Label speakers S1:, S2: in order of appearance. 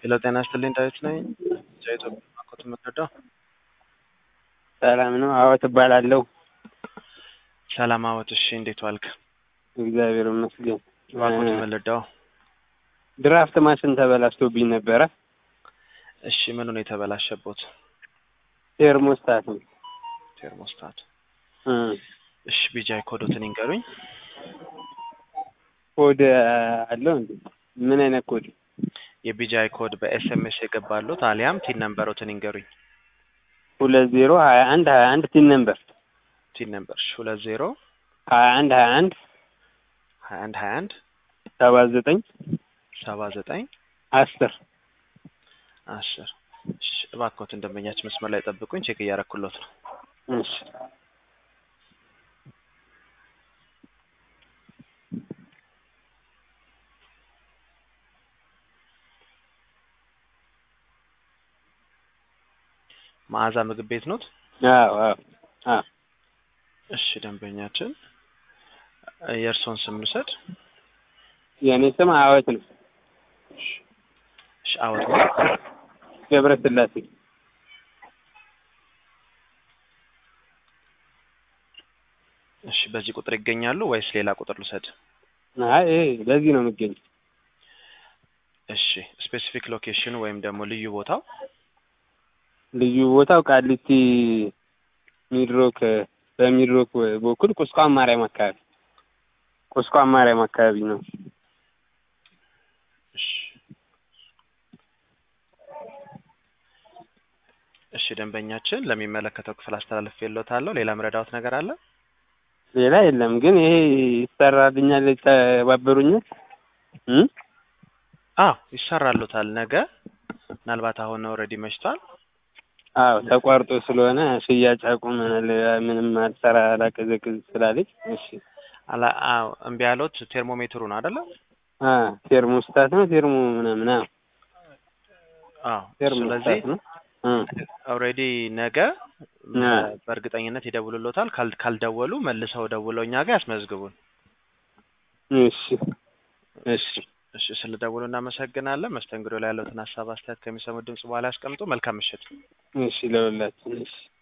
S1: ሄሎ ጤና ይስጥልኝ ዳዊት ነኝ። ከኢትዮጵያ ማኮት የምትረዳው
S2: ሰላም ነው? አዎ ትባላለሁ።
S1: ሰላም አወት። እሺ እንዴት ዋልክ?
S2: እግዚአብሔር ይመስገን።
S1: ማኮት የምንረዳው
S2: ድራፍት ማሽን ተበላሽቶብኝ ነበረ።
S1: እሺ ምኑ ነው የተበላሸቦት?
S2: ቴርሞስታት ነው።
S1: ቴርሞስታት።
S2: እ
S1: እሺ ቢጃይ ኮዶትን ይንገሩኝ።
S2: ኮድ አለው እንዴ? ምን አይነት ኮድ?
S1: የቢጃይ ኮድ በኤስኤምኤስ የገባሉት አሊያም ቲን ነምበሮትን ይንገሩኝ።
S2: ሁለት ዜሮ ሀያ አንድ ሀያ አንድ ቲን ነምበር
S1: ቲን ነምበር እሺ ሁለት ዜሮ
S2: ሀያ አንድ ሀያ አንድ
S1: ሀያ አንድ ሀያ አንድ
S2: ሰባ ዘጠኝ
S1: ሰባ ዘጠኝ
S2: አስር
S1: አስር እሺ እባክዎትን ደንበኛችን መስመር ላይ ጠብቁኝ፣ ቼክ እያረኩሎት ነው።
S2: እሺ
S1: መዓዛ ምግብ ቤት ኖት?
S2: አዎ አዎ አዎ
S1: እሺ ደንበኛችን የእርስዎን ስም ልውሰድ።
S2: የእኔ ስም አወት ነው።
S1: እሺ አወት ነው።
S2: ገብረ ስላሴ
S1: እሺ በዚህ ቁጥር ይገኛሉ ወይስ ሌላ ቁጥር ልውሰድ?
S2: አይ ይሄ በዚህ ነው የሚገኝ።
S1: እሺ ስፔሲፊክ ሎኬሽን ወይም ደግሞ ልዩ ቦታው
S2: ልዩ ቦታው ቃሊቲ ሚድሮክ በሚድሮክ በኩል ቁስቋም ማርያም አካባቢ ቁስቋም ማርያም አካባቢ ነው።
S1: እሺ እሺ ደንበኛችን ለሚመለከተው ክፍል አስተላልፌልዎታለሁ። ሌላ ምረዳዎት ነገር አለ?
S2: ሌላ የለም። ግን ይሄ ይሰራልኛል፣ ይተባበሩኛል እ
S1: አዎ ይሰራሉታል። ነገ ምናልባት አሁን ኦልሬዲ መሽቷል።
S2: አዎ ተቋርጦ ስለሆነ ሽያጭ አቁመናል። ምንም አልሰራ አላቀዘቅዝ ስላለች እሺ
S1: አላ አዎ እምቢ ያሉት ቴርሞሜትሩ ነው አይደለ?
S2: አ ቴርሞስታት ነው ቴርሞ ምናምን አዎ
S1: አዎ ስለዚህ
S2: ቴርሞስታት ነው እ
S1: ኦልሬዲ ነገ
S2: አ
S1: በእርግጠኝነት ይደውሉሎታል። ካል ካልደወሉ መልሰው ደውለው እኛ ጋር ያስመዝግቡን።
S2: እሺ እሺ
S1: እሺ ስለደውሉ እናመሰግናለን። መስተንግዶ ላይ ያለውትን ሀሳብ አስተያየት ከሚሰሙት ድምጽ በኋላ ያስቀምጡ። መልካም ምሽት።
S2: እሺ ለሁላችን እሺ